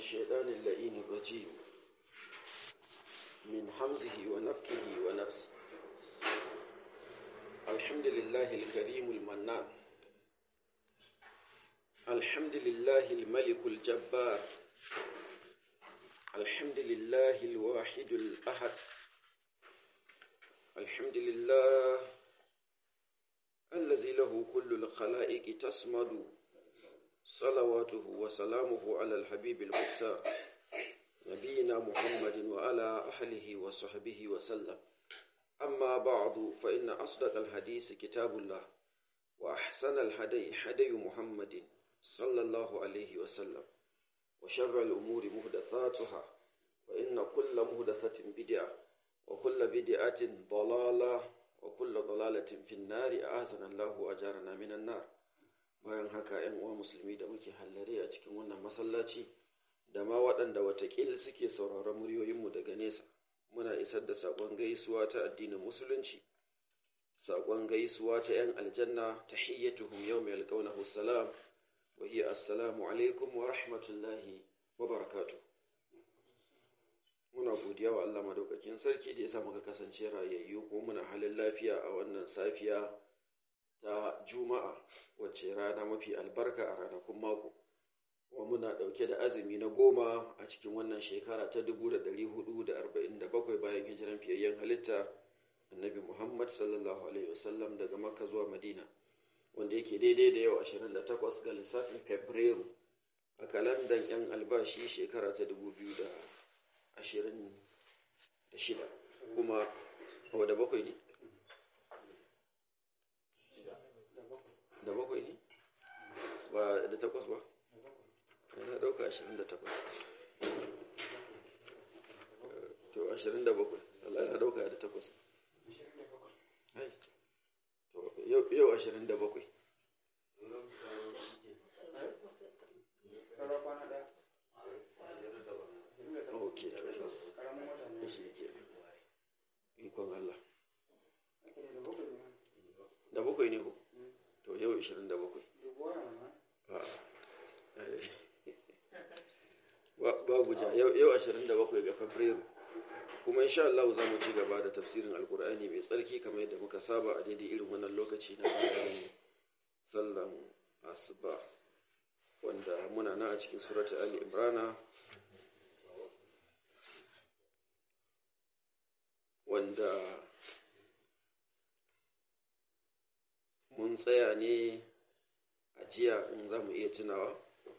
الشيطان اللئيم الرجيم من حمزه ونفكه ونفسه الحمد لله الكريم المنان الحمد لله الملك الجبار الحمد لله الواحد الأحد الحمد لله الذي له كل الخلائق تسمد صلواته وسلامه على الحبيب المختار نبينا محمد وعلى أهله وصحبه وسلم أما بعد فإن أصدق الحديث كتاب الله وأحسن الهدي هدي محمد صلى الله عليه وسلم وشر الأمور مهدثاتها وإن كل مهدثة بدعة وكل بدعة ضلالة وكل ضلالة في النار أعاذنا الله وأجارنا من النار bayan haka ‘yan uwa musulmi da muke hallare a cikin wannan masallaci da ma waɗanda watakil suke sauraron muryoyinmu daga nesa muna isar da saƙon gaisuwa ta addinin musulunci saƙon gaisuwa ta ‘yan aljanna ta hiyyatuhum yau mai alƙaunahu salam wa hiya assalamu alaikum wa rahmatullahi wa barakatu muna godiya wa Allah madaukakin sarki da ya sa muka kasance rayayyu ko muna halin lafiya a wannan safiya ta juma'a wacce rana mafi albarka a ranakun mako kuma muna ɗauke da azumi na goma a cikin wannan shekara ta 1447 bayan hijiran fiyayyen halitta annabi muhammad sallallahu alaihi wasallam daga makka zuwa madina wanda yake daidai da yau 28 ga lissafin fabrairu a kalandan yan albashi shekara ta 2026 kuma wadda bakwai ne da bakwai ne ba da takwas ba na ɗauka ashirin da takwas to ashirin da bakwai Allah na ɗauka da takwas to yau ashirin da bakwai ok to shi ke ikon Allah da bakwai ne ko to yau 27 babu ja yau 27 ga fabrairu kuma insha Allah za mu ci gaba da tafsirin alkur'ani mai tsarki kamar yadda muka saba a daidai irin wannan lokaci na bayan sallan asuba wanda muna na a cikin surata ali imrana wanda mun tsaya ne a jiya in za mu iya tunawa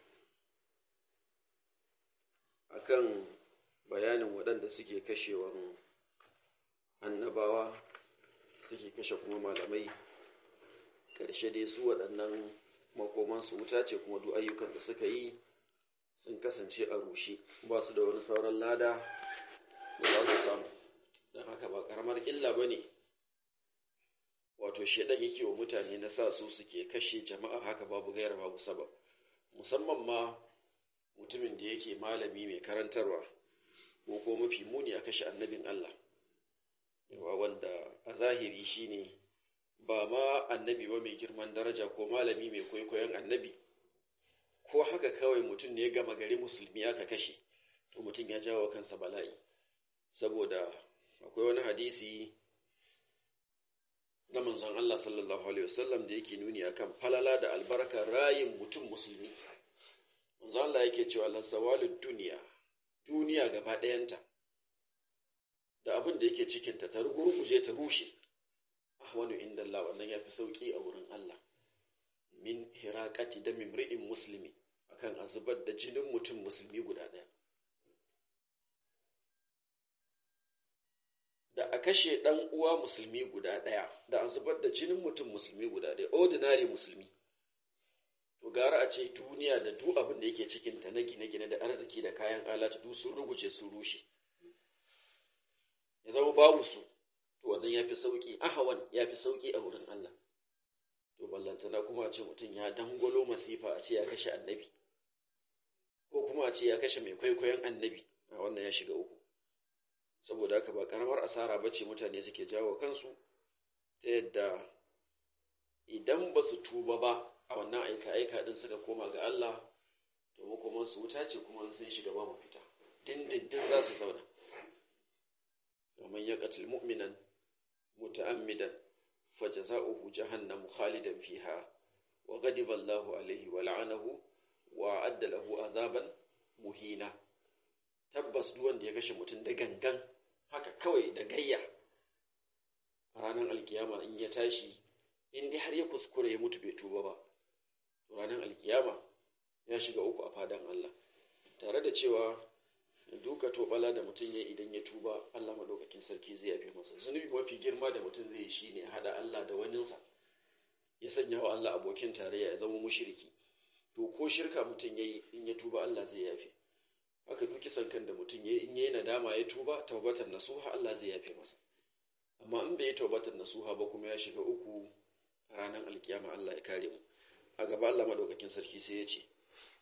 akan bayanin waɗanda suke kashewan annabawa suke kashe kuma malamai ƙarshe dai su waɗannan makomansu wuta ce kuma duk ayyukan da suka yi sun kasance a rushe ba su da wani sauran lada da za su samu don haka ba ƙaramar illa ba ne wato shaidan yake wa mutane na sa su suke kashe jama'a haka babu gaira babu sabab musamman ma mutumin da yake malami mai karantarwa ko ko mafi muni a kashe annabin Allah yawa wanda a zahiri shine ba ma annabi ba mai girman daraja ko malami mai kwaikwayon annabi ko haka kawai mutum ne gama gari musulmi aka kashe to mutum ya jawo kansa bala'i saboda akwai wani hadisi na manzon Allah sallallahu Alaihi wasallam da yake nuni akan falala da albarkar rayin mutum musulmi. Manzon Allah yake cewa lasawalin duniya, duniya gaba ɗayanta, da abin da yake cikinta ta rugurguje ta rushe, ahwanu inda Allah wannan ya fi sauƙi a wurin Allah. Min hiraƙati da mimri'in musulmi akan a zubar da jinin mutum musulmi guda ɗaya. da a kashe ɗan uwa musulmi guda ɗaya da a zubar da jinin mutum musulmi guda ɗaya ordinary musulmi to gara a ce duniya da duk abin da yake cikinta na gine-gine da arziki da kayan alatu duk sun ruguje sun rushe ya zama babu su to wannan ya fi sauƙi ahawan ya fi sauƙi a wurin Allah to ballantana kuma a ce mutum ya dangwalo masifa a ce ya kashe annabi ko kuma a ce ya kashe mai kwaikwayon annabi a wannan ya shiga uku saboda haka ba karamar asara ba ce mutane suke jawo kansu ta yadda idan ba su tuba ba a wannan aika-aika din suka koma ga Allah to makoman su wuta ce kuma sun shiga babu fita dindindin za su zauna ومن يقتل مؤمنا متعمدا فجزاؤه جهنم خالدا فيها وغضب الله عليه ولعنه وأعد له عذابا muhina tabbas duk wanda ya kashe mutum da gangan haka kawai da gayya a ranar alkiyama in ya tashi in dai har ya kuskure ya mutu bai tuba ba to ranar alkiyama ya shiga uku a fadan Allah tare da cewa duka tobala da mutum ya idan ya tuba Allah madaukakin sarki zai yafe masa zunubi mafi girma da mutum zai shi ne hada Allah da waninsa ya sanya wa Allah abokin tarayya ya zama mushriki to ko shirka mutum yayi in ya tuba Allah zai yafe haka duki sankan da mutum yayi in yayi nadama ya tuba tawbatan nasuha Allah zai yafe masa amma in bai yi tawbatan nasuha ba kuma ya shiga uku ranar alkiyama Allah ya kare mu a gaba Allah madaukakin sarki sai ya ce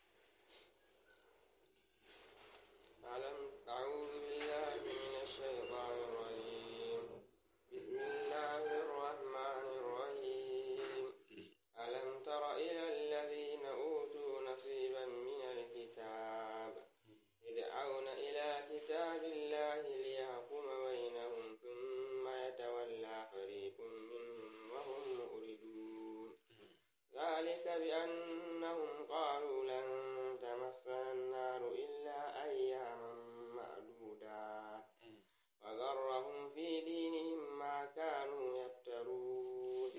ألم أعوذ بالله من الشيطان الرجيم بسم الله الرحمن الرحيم ألم تر إلى الذين أوتوا نصيبا من الكتاب يدعون إلى كتاب الله ليحكم بينهم ثم يتولى فريق منهم وهم مؤردون ذلك بأنهم قالوا لن تمسنا النار إلا أياما معدودات وغرهم في دينهم ما كانوا يفترون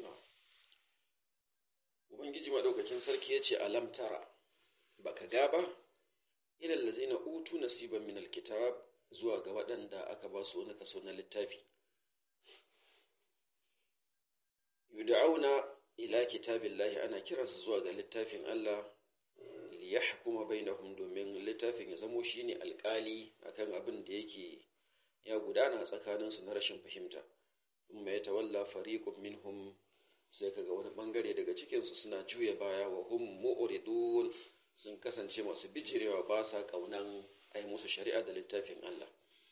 Ubangiji maɗaukakin sarki ya ce alam tara baka ga ba ilal lazina utu nasiban min alkitab zuwa ga waɗanda aka ba su wani kaso na littafi yud'auna ila kitabillahi ana kiransu zuwa ga littafin Allah liyahkuma bainahum domin littafin ya zamo shine alƙali akan abin da yake ya gudana tsakanin su na rashin fahimta kuma ya tawalla fariqun minhum sai kaga wani bangare daga cikin su suna juya baya wa hum mu'ridun sun kasance masu bijirewa ba sa kaunan ai musu shari'a da littafin Allah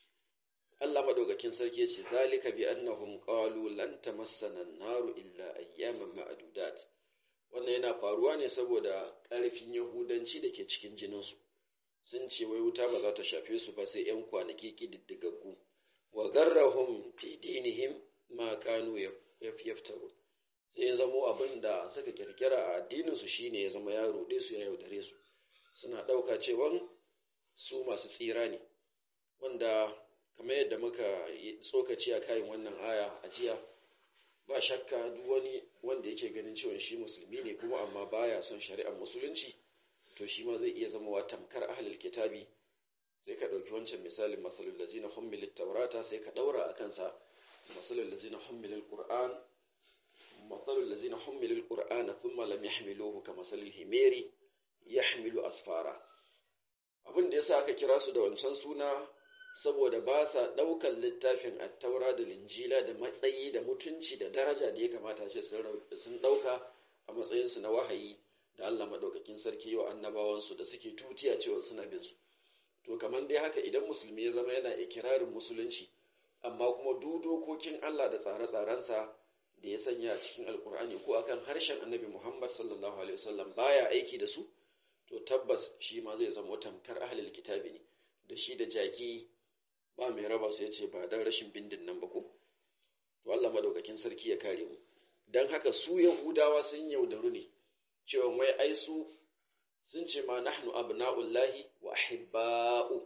Allah madaukakin sarki yace zalika bi annahum qalu lan tamassana an-naru illa ayyaman ma'dudat wannan yana faruwa ne saboda ƙarfin yahudanci da ke cikin jininsu sun ce wai wuta ba za ta shafe su ba sai 'yan kwanaki ƙididdigaggu wa garrahum fi dinihim ma kanu yaftaru sai ya zamo abin da suka kirkira a addininsu shine ya zama ya ruɗe su ya yaudare su suna ɗauka cewa su masu tsira ne wanda kamar yadda muka tsokaci a kayan wannan aya a jiya ba shakka duk wani wanda yake ganin cewa shi musulmi ne kuma amma baya son shari'ar musulunci to shi ma zai iya zama wa tamkar ahlul kitabi sai ka ɗauki wancan misalin masalul lazina hummilit taurata sai ka ɗaura a kansa masalul lazina hummilil qur'an masalul lazina hummilil qur'ana thumma lam yahmiluhu ka masalil himeri yahmilu asfara abin da yasa aka kira su da wancan suna saboda ba sa ɗaukar littafin attaura da linjila da matsayi da mutunci da daraja da ya kamata ce sun ɗauka a matsayinsu na wahayi da Allah maɗaukakin sarki wa annabawansu da suke tutiya cewa suna bin su to kamar dai haka idan musulmi ya zama yana ikirarin musulunci amma kuma duk dokokin Allah da tsare-tsarensa da ya sanya a cikin alkur'ani ko akan harshen annabi Muhammad sallallahu alaihi wasallam baya aiki da su to tabbas shi ma zai zama tamkar ahlul kitabi ne da shi da jaki ba mai raba su ya ce ba don rashin bindin nan ba ko to Allah madaukakin sarki ya kare mu don haka su yahudawa sun yaudaru ne cewa mai ai su sun ce ma nahnu abna'ullahi wa ahibba'u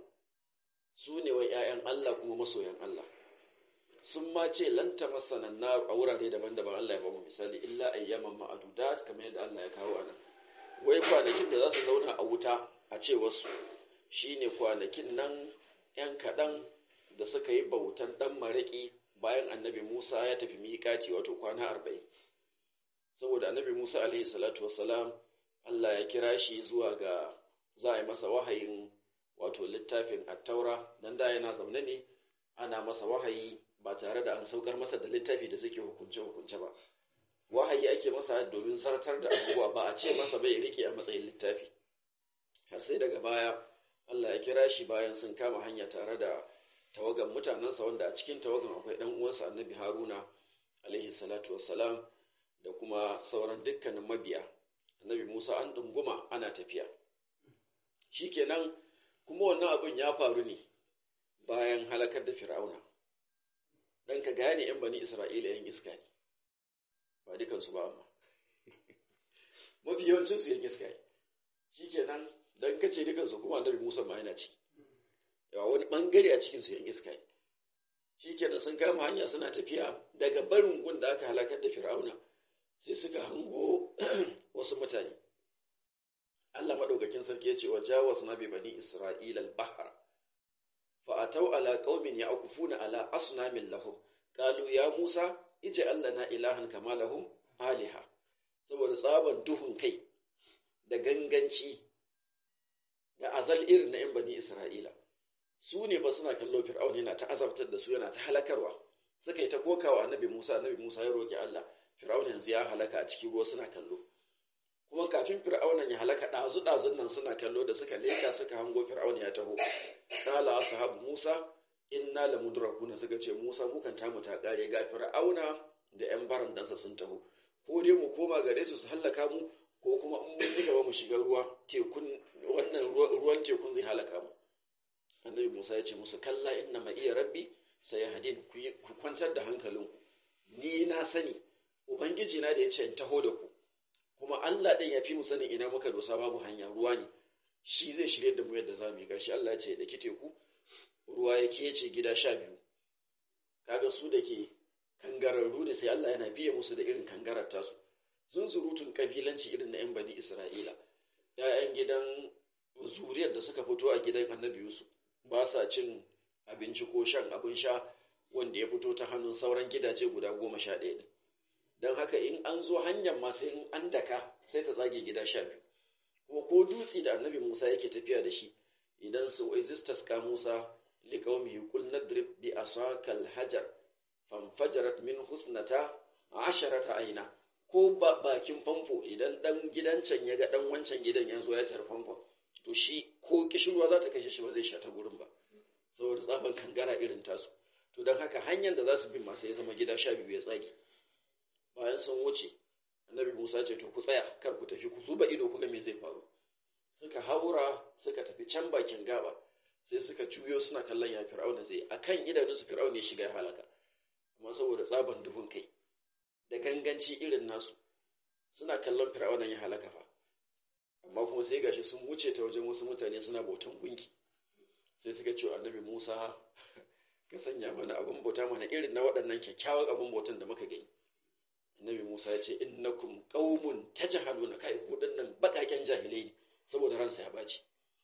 su ne wai ƴaƴan Allah kuma masoyan Allah sun ma ce lan tamassana nar a wurare daban-daban Allah ya ba mu misali illa ayyaman ma'adudat kamar yadda Allah ya kawo anan wai kwanakin da za su zauna a wuta a ce wasu shine kwanakin nan ‘yan kaɗan da suka yi bautan ɗan maraƙi bayan annabi Musa ya tafi miƙati wato kwana arba'in. Saboda annabi Musa alaihi salatu wassalam Allah ya kira shi zuwa ga za a yi masa wahayin wato littafin attaura don da yana zaune ne ana masa wahayi ba tare da an saukar masa da littafi da suke hukunce-hukunce ba. Wahayi ake masa domin sartar da abubuwa ba a ce masa bai rike a matsayin littafi. Har sai daga baya Allah ya kira shi bayan sun kama hanya tare da tawagan mutanensa wanda a cikin tawagan akwai ɗan uwansa annabi Haruna alaihi salatu wassalam da kuma sauran dukkanin mabiya annabi Musa an ɗunguma ana tafiya shikenan kuma wannan abin ya faru ne bayan halakar da fir'auna dan ka gane yan bani isra'ila yan iska ne ba dukansu ba amma mafi yawancin su yan iska ne shikenan dan kace dukansu kuma annabi Musa ma yana ciki yawa wani bangare a cikin su yan iska ne shikenan sun kama hanya suna tafiya daga barin gun da aka halakar da fir'auna sai suka hango wasu mutane Allah madaukakin sarki ya ce wa jawazna bi bani isra'ila al-bahra fa ataw ala qaumin ya'kufuna ala asnamin lahum qalu ya musa ij'al lana ilahan kama lahum aliha saboda tsaban duhun kai da ganganci da azal irin na 'yan bani isra'ila su ne ba suna kallo fir'aun yana ta azabtar da su yana ta halakarwa suka yi ta kokawa annabi musa annabi musa ya roƙi allah fir'aun yanzu ya halaka a cikin ruwa suna kallo kuma kafin fir'aunan ya halaka ɗazu ɗazun nan suna kallo da suka leka suka hango fir'aun ya taho kala ashabu musa inna la mudrakuna suka ce musa mukan tamu ta kare ga fir'auna da yan baran dansa sun taho ko dai mu koma gare su su hallaka mu ko kuma in mun yi gaba mu shiga ruwa tekun wannan ruwan tekun zai halaka mu annabi musa ya ce musu kalla inna ma iya rabbi sai hadin ku kwantar da hankalinku ni na sani ubangiji na da ya ce in taho da ku kuma Allah ɗin ya fi mu sanin ina muka dosa babu hanya ruwa ne shi zai shirye da mu yadda za mu yi ƙarshe Allah ya ce da kite ku ruwa ya kece gida sha biyu kaga su da ke kangararru ne sai Allah yana biye musu da irin kangarar tasu sun surutun kabilanci irin na 'yan bani Isra'ila ‘ya'yan gidan zuriyar da suka fito a gidan annabi Yusuf ba sa cin abinci ko shan abin sha wanda ya fito ta hannun sauran gidaje guda goma sha ɗaya ne don haka in an zo hanyar ma sai in an daka sai ta tsage gida sha biyu kuma ko dutse da annabi musa yake tafiya da shi idan su existas ka musa liqaumihi qul nadrib bi asakal hajar fanfajarat min husnata asharata aina ko bakin famfo idan dan gidan can ya ga dan wancan gidan ya zo ya tar famfo to shi ko kishirwa za ta kashe shi ba zai sha ta gurin ba saboda tsaban kangara irin tasu to don haka hanyar da za su bin masu ya zama gida sha biyu ya tsage bayan sun wuce annabi musa ce to ku tsaya kar ku tafi ku zuba ido ku ga me zai faru suka haura suka tafi can bakin gaba sai suka juyo suna kallon ya fir'auna zai akan idanun su fir'auna ya shiga halaka amma saboda tsaban duhun kai da ganganci irin nasu suna kallon fir'auna ya halaka fa amma kuma sai gashi sun wuce ta wajen wasu mutane suna bautan gunki sai suka ce annabi musa ka sanya mana abin bauta mana irin na waɗannan kyakkyawan abin bautan da muka gani Annabi Musa ya ce innakum qaumun tajhaluna kai ku dinnan bakaken jahilai ne saboda ransa ya baci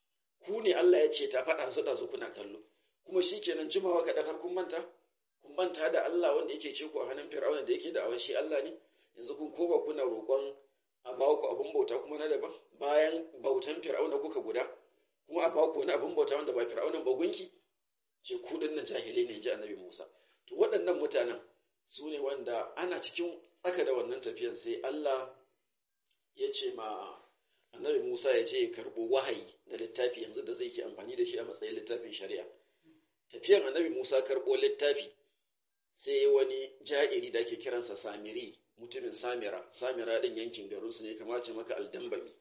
ku ne Allah ya ce ta faɗa su da su kuna kallo kuma shikenan jimawa ka dakar kun manta kun manta da Allah wanda yake ce ku a hannun Fir'auna da yake da awan shi Allah ne yanzu kun koba kuna roƙon a ba ku abin bauta kuma na daban bayan bautan Fir'auna kuka guda kuma a ba ku wani abin bauta wanda ba Fir'auna ba gunki ce ku dinnan jahilai ne ji Annabi Musa to waɗannan mutanen su ne wanda ana cikin tsaka da wannan tafiyan sai Allah ya ce ma annabi Musa ya je ya karɓo wahayi da littafi yanzu da zai ke amfani da shi a matsayin littafin shari'a tafiyan annabi Musa karɓo littafi sai wani ja'iri da ake kiransa Samiri mutumin Samira Samira din yankin garinsu ne kamar ce maka aldambami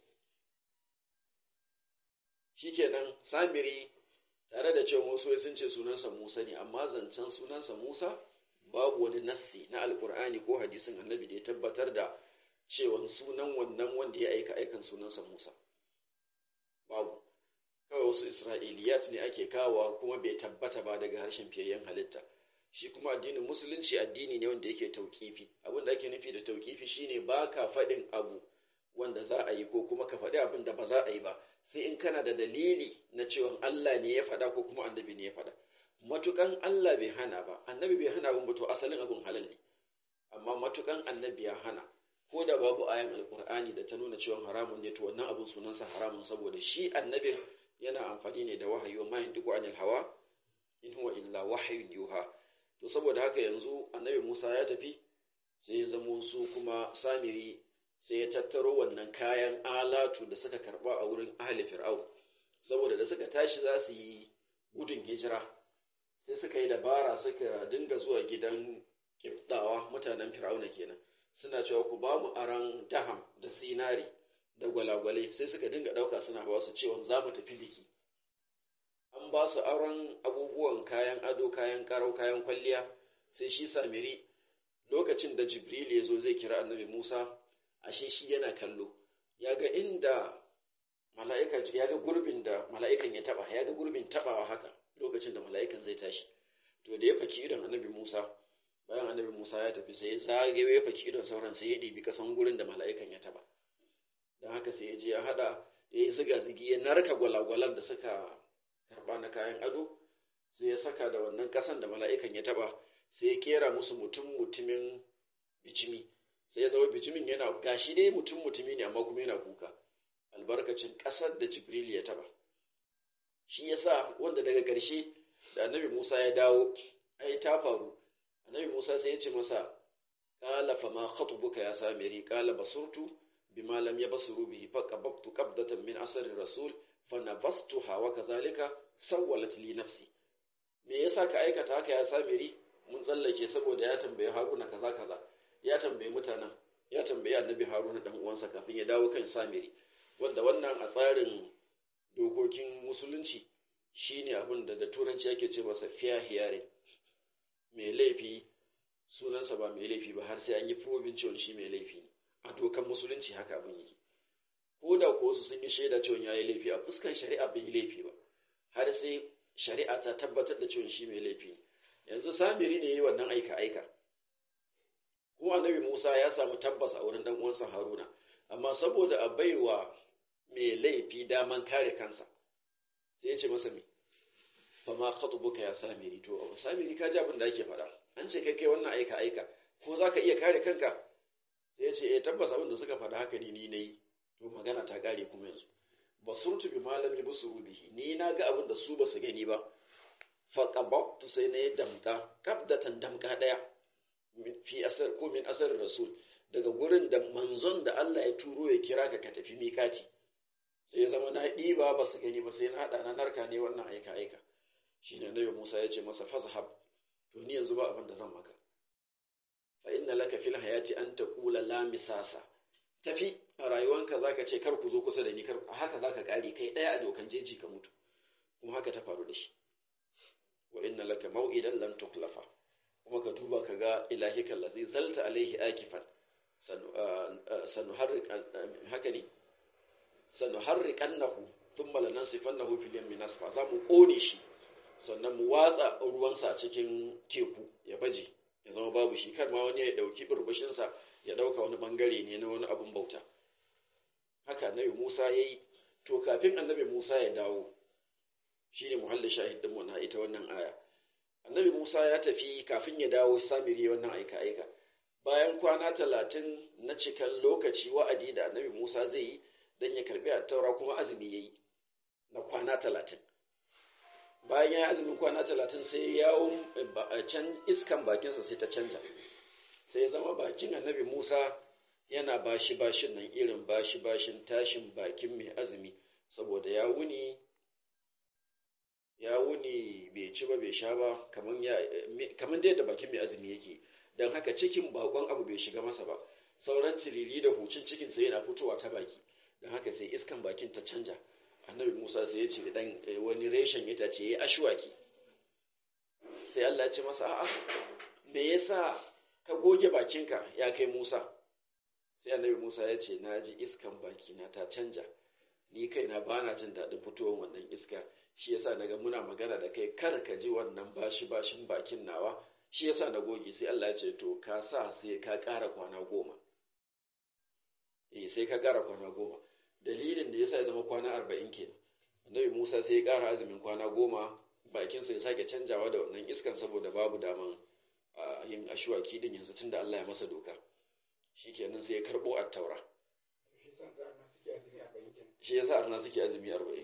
shikenan Samiri tare da cewa wasu sun ce sunansa Musa ne amma zancen sunansa Musa babu wani nassi na alkur'ani ko hadisin annabi da ya tabbatar da cewa sunan wannan wanda ya aika aikan sunansa Musa babu kawai wasu isra'iliyat ne ake kawowa kuma bai tabbata ba daga harshen fiyayyen halitta shi kuma addinin musulunci addini ne wanda yake tauƙifi abin da ake nufi da tauƙifi shine ba ka faɗin abu wanda za a yi ko kuma ka faɗi abin da ba za a yi ba sai in kana da dalili na cewa Allah ne ya faɗa ko kuma annabi ne ya faɗa matukan Allah bai hana ba annabi bai hana abin ba to asalin abin halal ne amma matukan annabi ya hana ko da babu ayan alkur'ani da ta nuna cewa haramun ne to wannan abin sunansa haramun saboda shi annabin yana amfani ne da wahayi wa mayin duk anil hawa in huwa illa wahyun yuha to saboda haka yanzu annabi Musa ya tafi sai ya zamo su kuma samiri sai ya tattaro wannan kayan alatu da suka karba a wurin ahli fir'aun saboda da suka tashi za su yi gudun hijira sai suka yi dabara suka dinga zuwa gidan kibdawa mutanen fir'auna kenan suna cewa ku ba mu aran daham da sinari da gwalagwale sai suka dinga ɗauka suna hawa su cewa za mu tafi biki an ba su auren abubuwan kayan ado kayan karau kayan kwalliya sai shi samiri lokacin da jibril ya zo zai kira annabi musa ashe shi yana kallo ya ga inda mala'ika ya ga gurbin da mala'ikan ya taba ya ga gurbin tabawa haka lokacin da mala'ikan zai tashi to da ya faki idon annabi musa bayan annabi musa ya tafi sai ya zage ya faki idon sauran sai ya ɗibi kasan gurin da mala'ikan ya taba don haka sai ya je ya hada ya yi ziga zigi ya narka gwalagwalan da suka karba na kayan ado sai ya saka da wannan kasan da mala'ikan ya taba sai ya kera musu mutum mutumin bijimi sai ya zama bijimin yana gashi dai mutum mutumi ne amma kuma yana kuka albarkacin kasar da jibril ya taba shi yasa wanda daga ƙarshe da annabi musa ya dawo ai ta faru annabi musa sai ya ce masa qala fa ma khatubuka ya samiri qala basurtu bima lam yabsuru bihi fa qabtu qabdatan min asari rasul fa nabastuha wa kazalika sawwalat li nafsi me yasa ka aikata haka ya samiri mun tsallake saboda ya tambaye haruna kaza kaza ya tambaye mutanen ya tambaye annabi haruna dan uwansa kafin ya dawo kan samiri wanda wannan a tsarin dokokin musulunci shine abin da da turanci yake ce masa fair hearing mai laifi sunansa ba mai laifi ba har sai an yi probin cewa shi mai laifi ne a dokan musulunci haka abin yake ko da ko su sun yi shaida cewa ya yi laifi a fuskan shari'a bai yi laifi ba har sai shari'a ta tabbatar da cewa shi mai laifi ne yanzu samiri ne yi wannan aika aika ko annabi Musa ya samu tabbas a wurin dan uwansa Haruna amma saboda a baiwa mai laifi daman kare kansa sai ya ce masa me fa ma khatubuka ya samiri to samiri ka ji abin da ake faɗa an ce kai kai wannan aika aika ko zaka iya kare kanka sai ya ce eh tabbas abin da suka faɗa haka ne ni nayi to magana ta kare kuma yanzu basurtu bi malami busuru bihi ni na ga abin da su ba su gani ba fa qababtu sai na yi damka kabdatan damka daya fi asar ko min asar rasul daga gurin da manzon da Allah ya turo ya kira ka ka tafi mikati sai ya zama na ɗiba ba su gani ba sai na haɗa na narka ne wannan aika aika shine annabi Musa ya ce masa fazhab to ni yanzu ba abin da zan maka fa inna laka fil hayati an taqula la misasa tafi a rayuwanka zaka ce kar ku zo kusa da ni kar haka zaka kare kai daya a dokan jeji ka mutu kuma haka ta faru da shi wa inna laka maw'idan lam tukhlafa kuma ka duba ka ga ilahika allazi zalta alaihi akifan sanuharriq haka ne sanuharriqannahu thumma lanansifannahu fil yammi nasfa za mu kone shi sannan mu watsa ruwansa a cikin teku ya baje ya zama babu shi kar ma wani ya dauki burbushin sa ya dauka wani bangare ne na wani abun bauta haka annabi Musa yayi to kafin annabi Musa ya dawo shine muhallin shahid din mu na ita wannan aya annabi Musa ya tafi kafin ya dawo samiri wannan aika-aika bayan kwana talatin na cikan lokaci wa'adi da annabi Musa zai yi don ya karbi a taura kuma azumi ya yi na kwana talatin bayan ya yi azumin kwana talatin sai yawon can iskan bakinsa sai ta canja sai ya zama bakin annabi Musa yana bashi bashin nan irin bashi bashin tashin bakin mai azumi saboda ya wuni ya wuni bai ci ba bai sha ba kamar dai da bakin mai azumi yake don haka cikin bakon abu bai shiga masa ba sauran tiriri da hucin cikin sai yana fitowa ta baki don haka sai iskan bakin ta canja annabi musa sai ya ce dan wani reshen ita ce ya ashwaki sai allah ya ce masa a'a me yasa ka goge bakinka ya kai musa sai annabi musa ya ce na ji iskan bakina ta canja ni kaina ba na jin daɗin fitowar wannan iska shi yasa naga muna magana da kai kar ka ji wannan bashi bashin bakin nawa shi yasa na goge sai Allah ya ce to ka sa sai ka ƙara kwana goma eh sai ka ƙara kwana goma dalilin da yasa ya zama kwana arba'in kenan annabi Musa sai ya ƙara azumin kwana goma bakin sa ya sake canjawa da wannan iskan saboda babu daman yin ashuwaki din yanzu tunda Allah ya masa doka shikenan sai ya karbo at-taura shi yasa arna suke azumi arba'in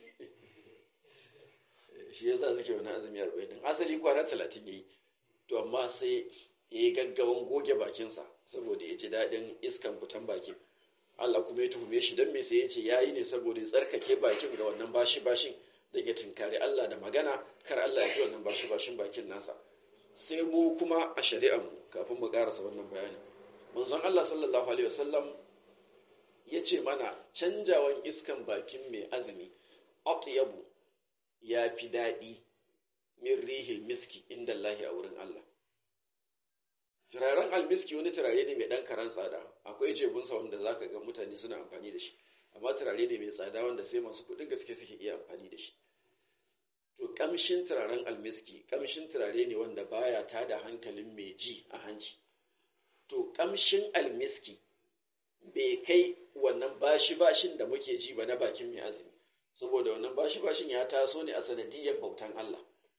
shi yasa suke wani azumi arba'in din asali kwana talatin yayi to amma sai ya yi gaggawan goge bakinsa saboda ya ji daɗin iskan fitan bakin Allah kuma ya tuhume shi don me sai ya ce ya yi ne saboda ya tsarkake bakin da wannan bashi bashin don ya tunkari Allah da magana kar Allah ya ji wannan bashi bashin bakin nasa sai mu kuma a shari'ar mu kafin mu karasa wannan bayani manzon Allah sallallahu alaihi wasallam yace mana canjawan iskan bakin mai azumi atyabu ya fi daɗi min rihil miski inda Allahi a wurin Allah turaren almiski wani turare ne mai ɗan karan tsada akwai jebunsa wanda za ka ga mutane suna amfani da shi amma turare ne mai tsada wanda sai masu kuɗin gaske suke iya amfani da shi to ƙamshin turaren almiski ƙamshin turare ne wanda baya tada hankalin mai ji a hanci to ƙamshin almiski bai kai wannan bashi bashin da muke ji ba na bakin mai azumi saboda wannan bashi bashin ya taso ne a sanadiyyar bautan Allah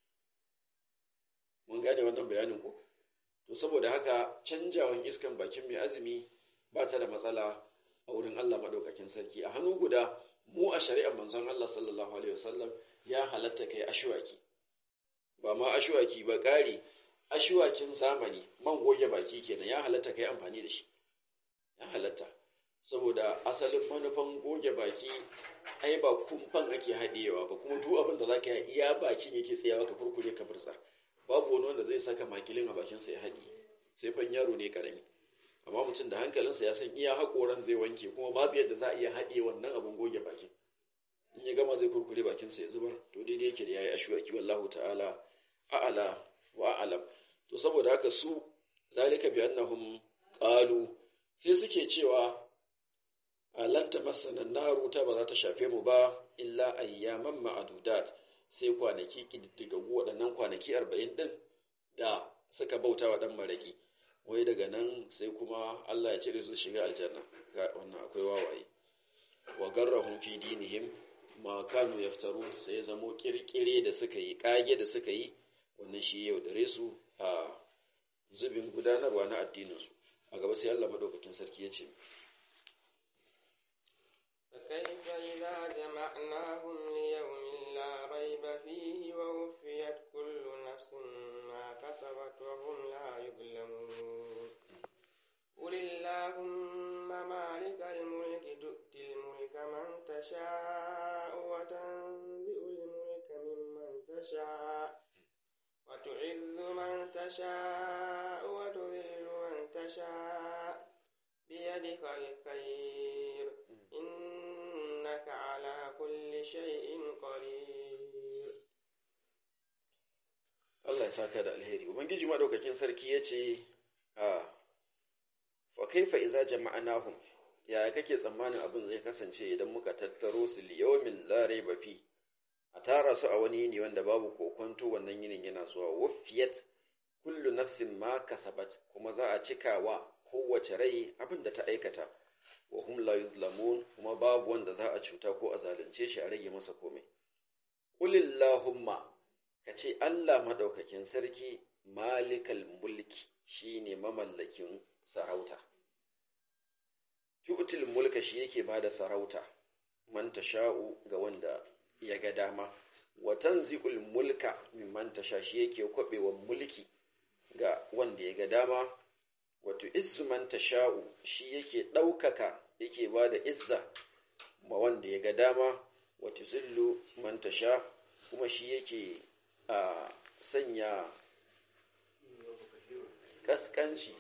mun gane wannan bayanin ko to saboda haka canjawan iskan bakin mai azumi ba ta da matsala a wurin Allah madaukakin sarki a hannu guda mu a shari'ar manzon Allah sallallahu alaihi wasallam ya halatta kai ashwaki ba ma ashwaki ba ƙari ashwakin zamani man goge baki kenan ya halatta kai amfani da shi ya halatta saboda asalin manufan goge baki ai ba kumfan ake haɗewa ba kuma duk abin da zaka yi iya bakin yake tsayawa ka kurkure ka burtsar babu wani wanda zai saka makilin a bakinsa ya haɗi sai fan yaro ne karami amma mutum da hankalinsa ya san iya haƙoran zai wanke kuma babu yadda za a iya haɗe wannan abin goge bakin in ya gama zai kurkure bakinsa ya zubar to daidai yake da yayi ashwaki wallahu ta'ala a'ala wa a'lam to saboda haka su zalika bi annahum qalu sai suke cewa lan tamassana naru ta ba za ta shafe mu ba illa ayyaman ma'adudat sai kwanaki ƙididdigaggu waɗannan kwanaki arba'in ɗin da suka bauta wa ɗan maraƙi wai daga nan sai kuma Allah ya cire su shiga aljanna ga wannan akwai wawaye wa garrahum fi dinihim ma kanu yaftaru sai zamo kirkire da suka yi kage da suka yi wannan shi yau dare su a zubin gudanarwa na addinin su a gaba sai Allah madaukakin sarki ya ce فكيف إذا جمعناهم ليوم لا ريب فيه ووفيت كل نفس ما كسبت وهم لا يظلمون قل اللهم مالك الملك تؤتي الملك من تشاء وتنزع الملك ممن تشاء وتعز من تشاء وتذل من تشاء بيدك الخير إنك على كل شيء قدير Allah ya saka da alheri ubangiji madaukakin sarki ya ce a fa kaifa iza jama'anahum ya kake tsammanin abin zai kasance idan muka tattaro su liyawmin la raiba fi a tara su a wani yini wanda babu kokonto wannan yinin yana zuwa wafiyat kullu nafsin ma kasabat kuma za a cika wa kowace rai abin da ta aikata wa hum la yuzlamun kuma babu wanda za a cuta ko a zalunce shi a rage masa komai qulillahumma kace Allah madaukakin sarki malikal mulki shine mamallakin sarauta tu'til mulka shi yake bada sarauta man tasha'u ga wanda ya ga dama wa tanzi'ul mulka mimman tasha shi yake kwabewa mulki ga wanda ya ga dama wato izzu man tasha'u shi yake ɗaukaka yake ba da izza ma wanda ya ga dama wato zillu man tasha kuma shi yake a sanya kaskanci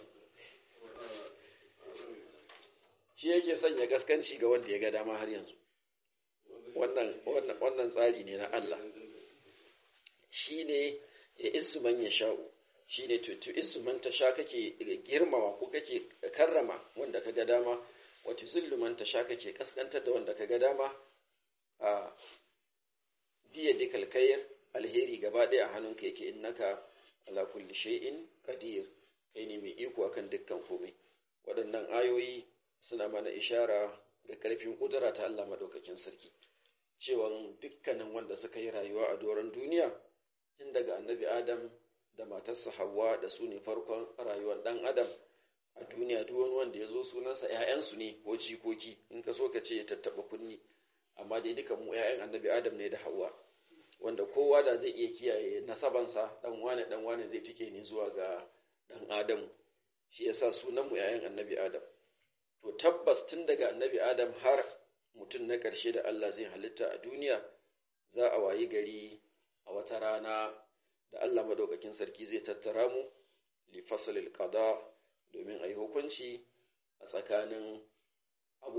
shi yake sanya kaskanci ga wanda ya ga dama har yanzu wannan wannan tsari ne na Allah shi ne ya isu man ya sha'u shi ne to isu man ta sha kake girmama ko kake karrama wanda ka ga dama wato zillu man ta sha kake kaskantar da wanda ka ga dama a biya dikal kayar alheri gaba ɗaya a hannunka yake innaka ala kulli shay'in qadir kai ne mai iko akan dukkan komai waɗannan ayoyi suna mana ishara ga ƙarfin ƙudura ta Allah madaukakin sarki cewa dukkanin wanda suka yi rayuwa a doron duniya tun daga annabi Adam da matarsa Hawwa da su ne farkon rayuwar ɗan Adam a duniya duk wani wanda ya zo sunansa ‘ya'yansu ne ko jikoki in ka so ka ce ya tattaɓa kunni amma dai duka mu ‘ya'yan annabi Adam ne da Hawwa wanda kowa da zai iya kiyaye nasabansa ɗan wane ɗan wane zai cike ne zuwa ga ɗan Adam shi yasa sunan mu ‘ya'yan annabi Adam to tabbas tun daga annabi Adam har mutum na ƙarshe da Allah zai halitta a duniya za a wayi gari a wata rana da Allah madaukakin sarki zai tattara mu li fasalil qada domin a yi hukunci a tsakanin abubuwa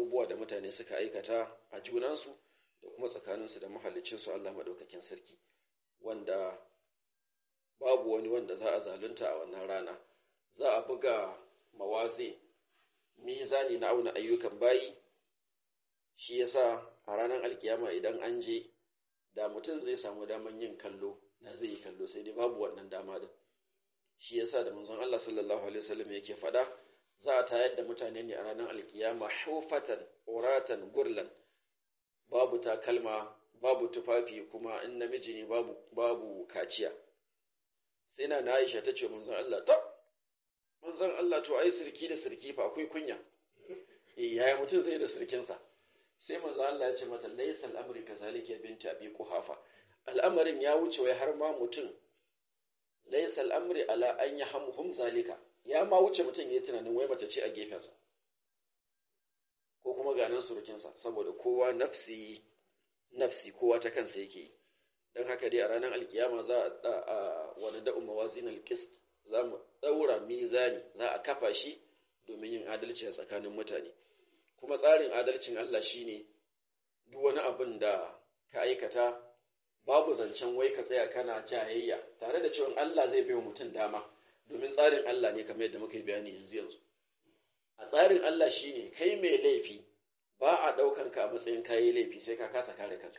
abubuwa da mutane suka aikata a junansu da kuma tsakaninsu da mahallicinsu Allah maɗaukakin sarki wanda babu wani wanda za a zalunta a wannan rana za a buga mawazi mizani na auna ayyukan bayi shi yasa a ranar alkiyama idan an je da mutum zai samu daman yin kallo da zai yi kallo sai dai babu wannan dama din shi yasa da manzon Allah sallallahu alaihi wasallam yake faɗa za a tayar da mutane ne a ranar alkiyama hufatan uratan gurlan babu takalma babu tufafi kuma in namiji ne babu babu kaciya sai na Aisha ta ce manzon Allah ta manzon Allah to ai sirki da sirki fa akwai kunya eh yaya mutum zai da sirkinsa sai manzon Allah ya ce mata laysal amri kazalika binti abi quhafa al'amarin ya wuce wai har ma mutum laysal amri ala an yahmuhum zalika ya ma wuce mutum ya tunanin wai mace ce a gefensa ko kuma ganin surukinsa saboda kowa nafsi nafsi kowa ta kansa yake yi don haka dai a ranar alkiyama za a wani da'un mawazin alkist za mu ɗaura mizani za a kafa shi domin yin adalci a tsakanin mutane kuma tsarin adalcin Allah shine duk wani abin da ka aikata babu zancen wai ka tsaya kana jayayya tare da cewa Allah zai bai mutum dama domin tsarin Allah ne kamar yadda muka yi bayani yanzu yanzu a tsarin Allah shine kai mai laifi ba a ɗaukan ka a matsayin kayi laifi sai ka kasa kare kanka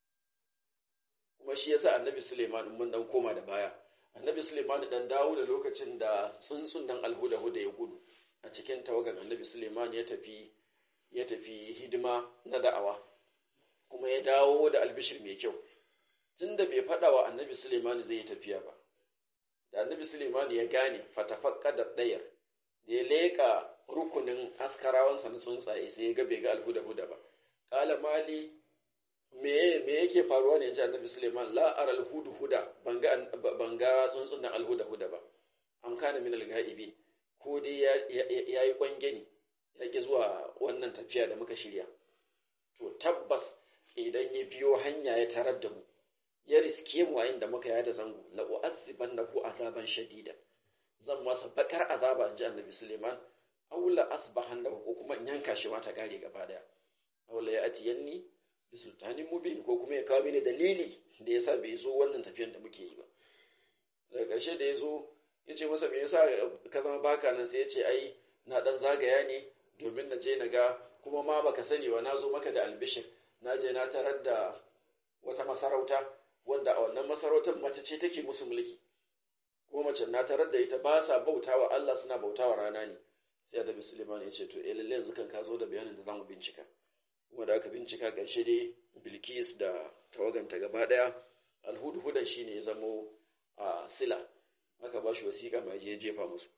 kuma shi yasa annabi Suleiman mun dan koma da baya annabi Suleiman dan dawo da lokacin da tsuntsun nan alhuda huda ya gudu a cikin tawagan annabi Suleiman ya tafi ya tafi hidima na da'awa kuma ya dawo da albishir mai kyau tunda bai faɗa wa annabi Suleiman zai yi tafiya ba da annabi Suleiman ya gane fatafakka da ɗayar da ya leƙa rukunin askarawansa na tsuntsaye sai ya ga bai ga alhuda-huda ba ƙala mali me me yake faruwa ne yanzu annabi Suleiman la ara alhuda-huda ban ga tsuntsun nan alhuda-huda ba am kana min alghaibi ko dai ya yi kwangeni ya ki zuwa wannan tafiya da muka shirya to tabbas idan ya biyo hanya ya tarar da mu ya riske mu a inda muka yada zango la u'azzibannahu azaban shadida zan masa bakar azaba inji annabi Suleiman aw la asbahannahu ko kuma in yanka shi ma ta gare gaba daya aw la ya'tiyanni bi sultanin mubin ko kuma ya kawo mini dalili da yasa bai zo wannan tafiyan da muke yi ba daga ƙarshe da ya zo ya ce masa me yasa ka zama baka nan sai ya ce ai na dan zagaya ne domin na je na ga kuma ma baka sani ba na zo maka da albishir na je na tarar da wata masarauta wanda a wannan masarautar mace ce take musu mulki kuma mace na tarar da ita ba sa bautawa Allah suna bautawa rana ne sai Annabi Suleiman ya ce to eh lalle yanzu kan ka zo da bayanin da zamu bincika kuma da aka bincika ƙarshe dai Bilkis da tawaganta gaba daya alhudhudan shine ya zamo a sila aka ba shi wasiƙa mai je jefa musu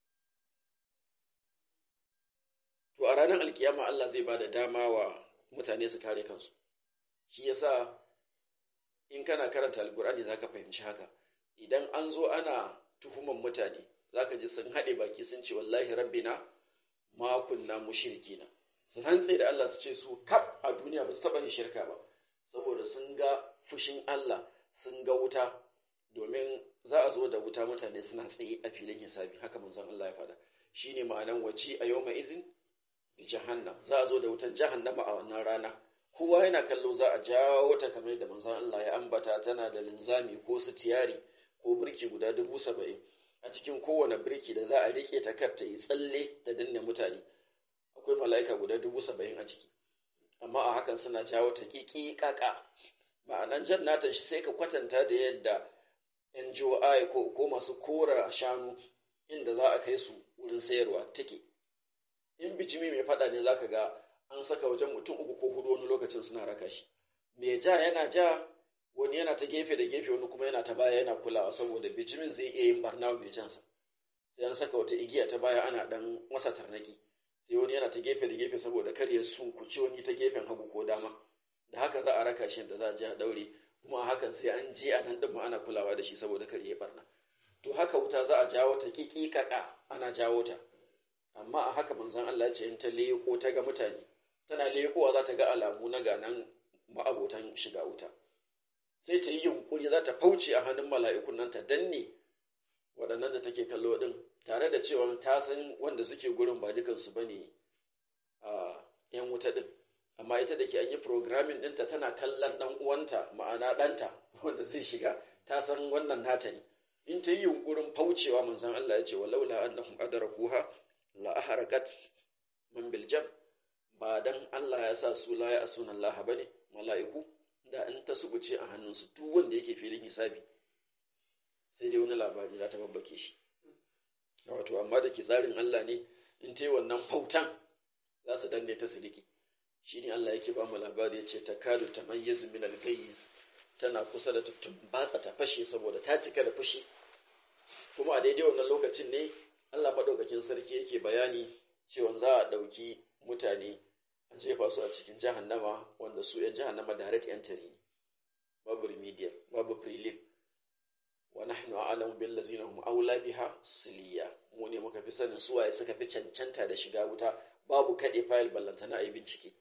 to a ranar alkiyama Allah zai ba da dama wa mutane su kare kansu shi yasa in kana karanta alkur'ani zaka fahimci haka idan an zo ana tuhuman mutane zaka ji sun haɗe baki sun ce wallahi rabbina ma kunna mushrikina su rantse da Allah su ce su kaf a duniya ba su taɓa yin shirka ba saboda sun ga fushin Allah sun ga wuta domin za a zo da wuta mutane suna tsaye a filin hisabi haka manzon Allah ya faɗa shine ma'anan waci a yawma izin bi jahannam za a zo da wutar jahannama a wannan rana kowa yana kallo za a jawo ta kamar da manzon Allah ya ambata tana da linzami ko sitiyari ko birki guda dubu saba'in a cikin kowane birki da za a riƙe ta kar ta yi tsalle da danne mutane akwai mala'ika guda dubu saba'in a ciki amma a hakan suna jawo ta ƙiƙi ƙaƙa ma'anan jannatan shi sai ka kwatanta da yadda NGOI ko, ko masu kora shanu inda za a kai su wurin sayarwa take in bijimi mai faɗa ne za ka ga an saka wajen mutum uku ko hudu wani lokacin suna raka shi mai ja yana ja wani yana ta gefe da gefe wani kuma yana ta baya yana kulawa saboda bijimin zai iya yin barna mai jansa sai an saka wata igiya ta baya ana dan masa tarnaki sai wani yana ta gefe da gefe saboda kar ya sunkuci wani ta gefen hagu ko dama da haka za a raka shi da za a je a daure kuma a hakan sai an je a nan din ana kulawa da shi saboda kar ya barna to haka wuta za a jawo ta kikikaka ana jawo ta amma a haka manzon Allah ya ce in ta leko ta ga mutane tana lekowa za ta ga alamu na ganan ma'abotan shiga wuta sai ta yi yunkuri za ta fauce a hannun mala'ikun nan ta danne waɗannan da take kallo ɗin tare da cewa ta san wanda suke gurin ba dukansu ba ne a yan wuta din amma ita da ke an yi programming ɗinta tana kallon ɗan uwanta ma'ana ɗanta wanda zai shiga ta san wannan nata ne in ta yi yunkurin faucewa manzon Allah ya ce walaula annahum adrakuha la aharakat man bil jam ba dan Allah ya sa su la ya asuna Allah bane mala'iku da in ta subuce a hannunsu duk wanda yake filin hisabi sai dai wani labari za ta babbake shi wato amma da ke tsarin Allah ne in ta yi wannan fautan za su danne ta siliki shi ne Allah yake ba mu labari ya ce ta kadu ta mayyazu min al tana kusa da tuttun batsa ta fashe saboda ta cika da fushi kuma a daidai wannan lokacin ne Allah madaukakin sarki yake bayani cewa za a ɗauki mutane a jefa su a cikin jahannama wanda su ‘yan jahannama direct entry ne babu remedial babu prelim wa nahnu a'lamu bil ladzina hum awla biha siliya mu ne muka fi sanin su waye suka fi cancanta da shiga wuta babu kade file ballantana ayi bincike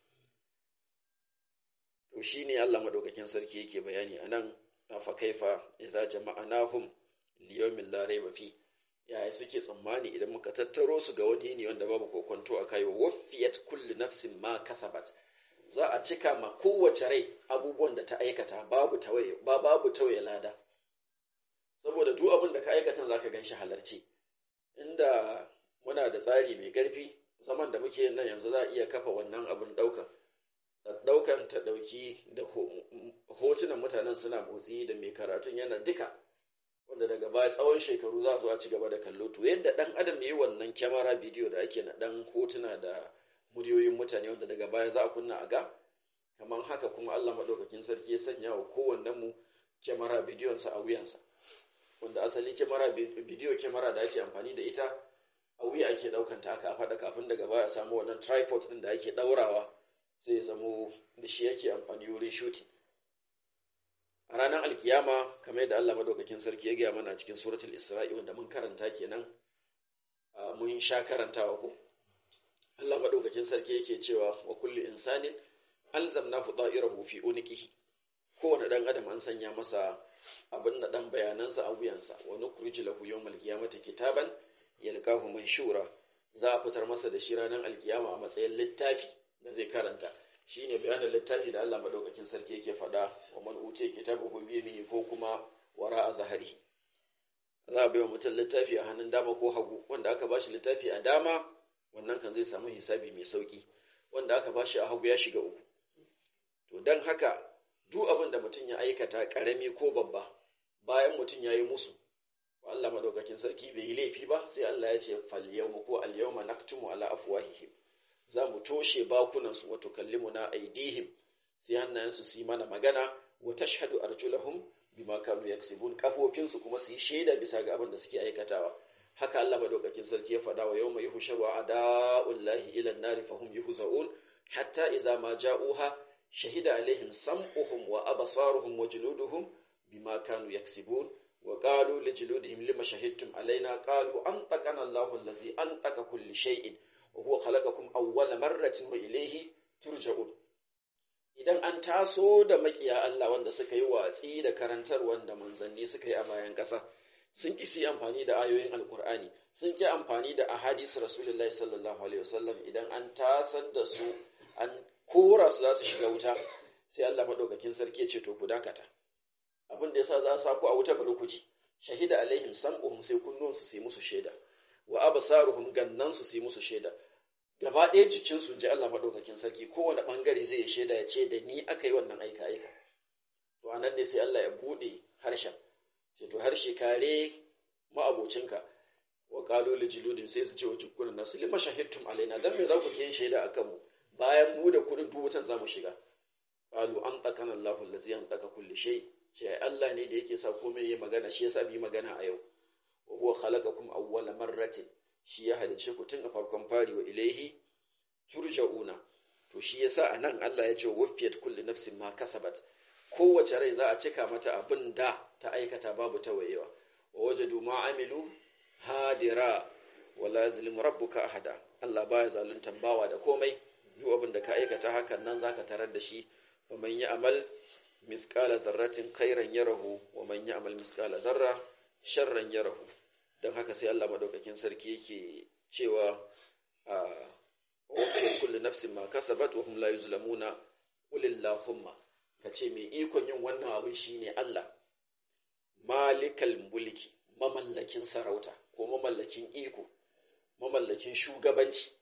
to shine Allah madaukakin sarki yake bayani anan fa kaifa idza jama'anahum liyawmin la rayba fi yaya suke tsammani idan muka tattaro su ga wani ne wanda babu kokonto a kai wafiyat kullu nafsin ma kasabat za a cika ma kowace rai abubuwan da ta aikata babu tawaye ba babu tawaye lada saboda duk abin da ka aikata zaka ganshi halarci inda muna da tsari mai karfi zaman da muke nan yanzu za a iya kafa wannan abin daukan daukan ta dauki da hotunan mutanen suna motsi da mai karatun yana duka wanda daga baya tsawon shekaru za su a ci gaba da kallo to yadda dan adam yi wannan kyamara bidiyo da ake na dan hotuna da muryoyin mutane wanda daga baya za a kunna a ga kamar haka kuma Allah madaukakin sarki ya sanya wa kowannen mu kyamara bidiyon sa a wuyansa wanda asali kyamara bidiyo kyamara da ake amfani da ita a wuya ake daukan ta aka faɗa kafin daga baya a samu wannan tripod din da ake daurawa sai ya zamo da shi yake amfani wurin shooting a ranar alkiyama kamar yadda Allah madaukakin sarki ya gaya mana cikin suratul isra'i wanda mun karanta kenan mun sha karantawa ko Allah madaukakin sarki yake cewa wa kullu insanin alzamnahu da'irahu fi uniqihi kowane dan adam an sanya masa abin da dan bayanansa a wuyansa wa nukhriju lahu yawmal qiyamati kitaban yalqahu manshura za a fitar masa da shi ranar alkiyama a matsayin littafi da zai karanta shi ne bayanin littafi da Allah madaukakin sarki yake faɗa wa man uce kitabuhu bi yamini ko kuma wara a zahari za a bai wa mutum littafi a hannun dama ko hagu wanda aka bashi littafi a dama wannan kan zai samu hisabi mai sauki wanda aka bashi a hagu ya shiga uku to dan haka duk abin da mutum ya aikata karami ko babba bayan mutum ya yi musu wa Allah madaukakin sarki bai yi laifi ba sai Allah ya ce fal yawma ko al yawma naktumu ala afwahihim za mu toshe bakunansu wato kallimuna aidihim sai hannayensu su yi mana magana wa tashhadu arjulahum bima kanu yaksibun kafofinsu kuma su yi shaida bisa ga abin da suke aikatawa haka Allah madaukakin sarki ya faɗa wa yawma yuhsharu a'da'ullahi ila an-nari fahum yuhza'un hatta idza ma ja'uha shahida alaihim sam'uhum wa absaruhum wa juluduhum bima kanu yaksibun wa qalu li juludihim lima shahidtum alaina qalu antaqana Allahu allazi antaqa kulli shay'in وهو خلقكم أول مرة وإليه ترجعون idan an taso da makiya Allah wanda suka yi watsi da karantar wanda manzanni suka yi a bayan ƙasa sun ki yi amfani da ayoyin alkur'ani sun ki amfani da ahadis rasulullahi sallallahu alaihi wasallam idan an tasar da su an kora su za su shiga wuta sai Allah madaukakin sarki ya ce to ku dakata abin da yasa za su ku a wuta bari ku ji shahida alaihim sam'uhum sai kunnuwan su sai musu shaida wa absaruhum gannan su yi musu shaida gaba ɗaya jikin su ji Allah madaukakin sarki kowane bangare zai shaida ya ce da ni aka yi wannan aika aika to anan ne sai Allah ya bude harshen sai to harshe kare ma'abocinka wa qalu li juludin sai su ce wa jukkunan nasu lima shahidtum alaina dan me za ku yin shaida akan mu bayan mu da kudin dubutan zamu shiga qalu an takana Allahu allazi an taka kulli shay ce Allah ne da yake sa komai yayi magana shi yasa bi magana a yau wa huwa khalaqakum awwala marratin shi ya halice ku tun a farkon fari wa ilaihi turja'una to shi yasa anan Allah ya ce wafiyat kulli nafsin ma kasabat kowace rai za a cika mata abin da ta aikata babu tawayewa wa wajadu ma amilu hadira wala yazlimu rabbuka ahada Allah baya zaluntan bawa da komai duk abin da ka aikata hakan nan zaka tarar da shi wa man ya'mal misqala zarratin khairan yarahu wa man ya'mal misqala zarra sharran yarahu don haka sai Allah madaukakin sarki yake cewa wa kullu nafsin ma kasabat wa hum la yuzlamuna qul illahumma kace mai ikon yin wannan abin shine Allah malikal mulki mamallakin sarauta ko mamallakin iko mamallakin shugabanci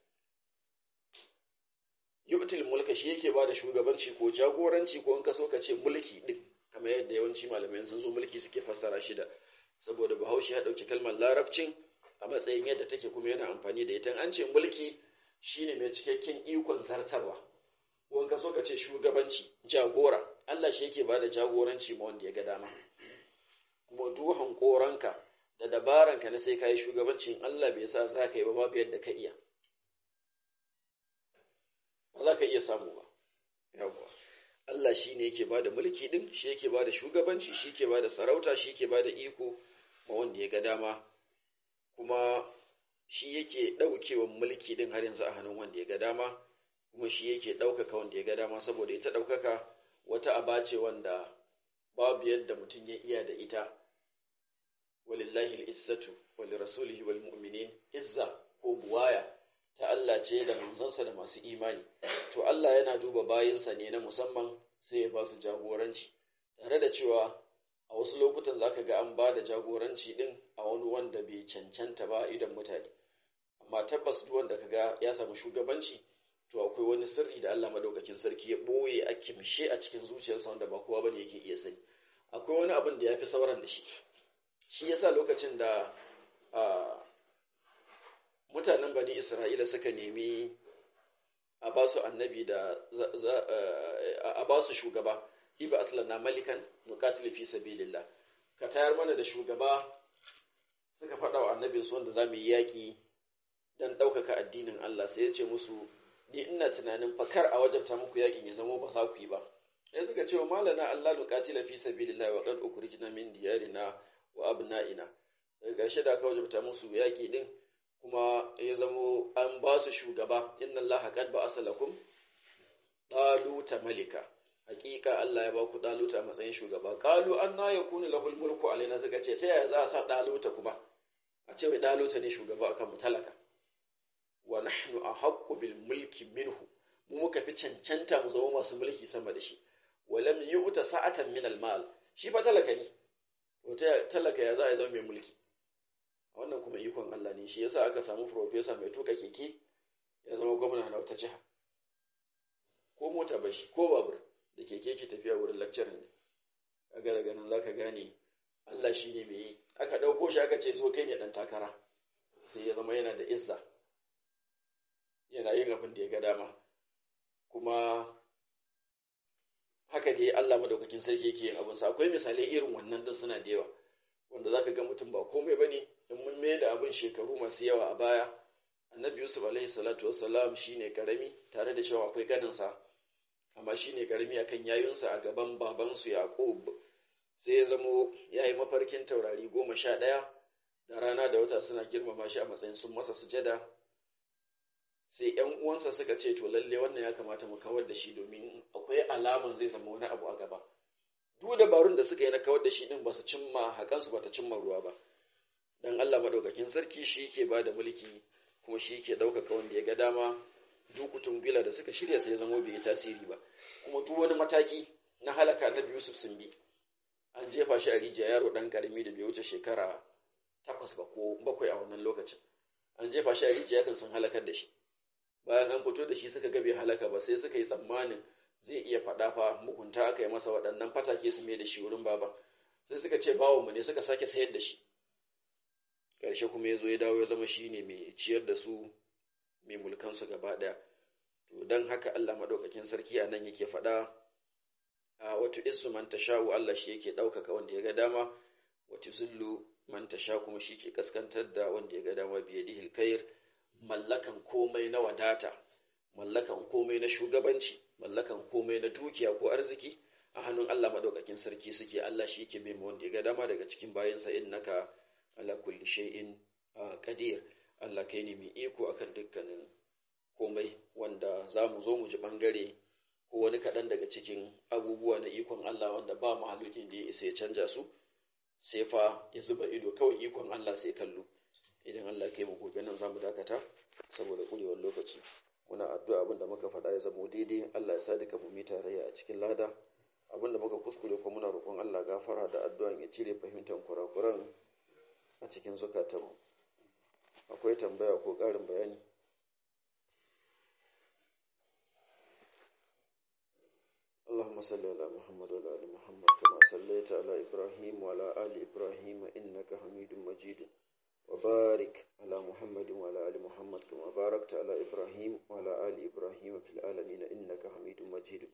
yu'til mulka shi yake bada shugabanci ko jagoranci ko in ka so ka ce mulki din kamar yadda yawanci malamai sun zo mulki suke fassara shi da saboda bahaushe ya dauki kalmar larabcin a matsayin yadda take kuma yana amfani da ita an ce mulki shine mai cikakken ikon zartarwa ko in ka so ka ce shugabanci jagora Allah shi yake bada jagoranci ma wanda ya ga dama kuma duhan koranka da dabaranka na sai ka yi shugabancin Allah bai sa za ka yi ba babu yadda ka iya ba za ka iya samu ba yawwa Allah shi ne yake bada mulki din shi yake bada shugabanci shi yake bada sarauta shi yake bada iko ma wanda ya ga dama kuma shi yake ɗaukewa mulki din har yanzu a hannun wanda ya ga dama kuma shi yake ɗaukaka wanda ya ga dama saboda ita ɗaukaka wata aba ce wanda babu yadda mutum ya iya da ita walillahi al'izzatu wali rasulihi wal mu'minin izza ko buwaya ta Allah ce da manzansa da masu imani to Allah yana duba bayinsa ne na musamman sai ya ba su jagoranci tare da cewa a wasu lokutan zaka ga an ba da jagoranci din a wani wanda bai cancanta ba idan mutane amma tabbas duk wanda kaga ya samu shugabanci to akwai wani sirri da Allah madaukakin sarki ya boye a kimshe a cikin zuciyarsa wanda ba kowa bane yake iya sani akwai wani abin da ya fi sauran da shi shi yasa lokacin da mutanen bani isra'ila suka nemi a ba su annabi da a ba su shugaba iba aslana malikan nuqatil fi sabilillah ka tayar mana da shugaba suka faɗa wa annabin su wanda zamu yi yaƙi dan ɗaukaka addinin Allah sai ya ce musu ni ina tunanin fakar a wajabta muku yaƙin ya zama ba za ku yi ba sai suka ce wa malana Allah nuqatila fi sabilillah wa qad ukhrijna min diyarina wa abna'ina daga ƙarshe da aka wajabta musu yaƙi din kuma ya zamo an ba su shugaba inna Allah qad ba'asa lakum daluta malika hakika Allah ya ba ku daluta matsayin shugaba qalu anna yakunu lahul mulku alaina suka ce ta yaya za a sa daluta kuma a ce wai daluta ne shugaba akan mu talaka wa nahnu ahaqqu bil mulki minhu mu muka fi cancanta mu zama masu mulki sama da shi walam yu'ta sa'atan min al mal shi fa talaka ne wata talaka ya za a zama mai mulki wannan kuma ikon Allah ne shi yasa aka samu profesa mai tuka keke ya zama gwamna na wata jiha ko mota ba shi ko babur da keke ke tafiya wurin lecture ne kaga daga nan zaka gane Allah shi ne mai yi aka ɗauko shi aka ce so kai ne ɗan takara sai ya zama yana da izza yana yin abin da ya ga dama kuma haka dai Allah madaukakin sarki yake yin abinsa akwai misalai irin wannan din suna da yawa wanda zaka ga mutum ba komai bane in mun mai da abin shekaru masu yawa a baya annabi yusuf alaihi salatu wassalam shine karami tare da cewa akwai ganinsa amma shine karami akan yayunsa a gaban babansu yaqub sai ya zamo ya yi mafarkin taurari goma sha ɗaya da rana da wata suna girmama shi a matsayin sun masa sujada sai ‘yan uwansa suka ce to lalle wannan ya kamata mu kawar da shi domin akwai alaman zai zama wani abu a gaba duk dabarun da suka yi na kawar da shi din ba su cimma hakansu ba ta cimma ruwa ba dan Allah madaukakin sarki shi ke ba da mulki kuma shi ke ɗaukaka wanda ya ga dama dukutun bila da suka shirya sai zama bai yi tasiri ba kuma duk wani mataki na halaka na Yusuf sun bi an jefa shi a rijiya yaro dan karami da bai wuce shekara takwas ba ko bakwai a wannan lokacin an jefa shi a rijiya kan sun halakar da shi bayan an fito da shi suka ga bai halaka ba sai suka yi tsammanin zai iya faɗa fa mugunta aka yi masa waɗannan fatake su mai da shi wurin baba sai suka ce bawo mu ne suka sake sayar da shi ƙarshe kuma ya zo ya dawo ya zama shi ne mai ciyar da su mai mulkansu gaba ɗaya to don haka Allah maɗaukakin sarki a nan yake faɗa a wato isu man tasha'u Allah shi yake ɗaukaka wanda ya ga dama wato zillu man tasha kuma shi ke kaskantar da wanda ya ga dama biyadihil khair mallakan komai na wadata, mallakan komai na shugabanci, mallakan komai na dukiya ko arziki a hannun Allah madaukakin sarki suke Allah shi yake mai wanda ya ga dama daga cikin bayansa innaka ala kulli shay'in qadir Allah kai ne mai iko akan dukkanin komai wanda za mu zo mu ji bangare ko wani kaɗan daga cikin abubuwa na ikon Allah wanda ba mahalukin da ya isa ya canja su sai fa ya zuba ido kawai ikon Allah sai kallo idan Allah kai mu gobe nan zamu dakata saboda kurewar lokaci muna addu'a abinda muka faɗa ya zama daidai Allah ya sa duka mu mi tarayya a cikin lada abinda muka kuskure ko muna roƙon Allah gafara da addu'an ya cire fahimtar kurakuran a cikin zukatanmu akwai tambaya ko ƙarin bayani اللهم صل على محمد وعلى ال محمد كما صليت على ابراهيم وعلى ال ابراهيم انك حميد مجيد وبارك على محمد وعلى ال محمد كما باركت على ابراهيم وعلى ال ابراهيم في العالمين انك حميد مجيد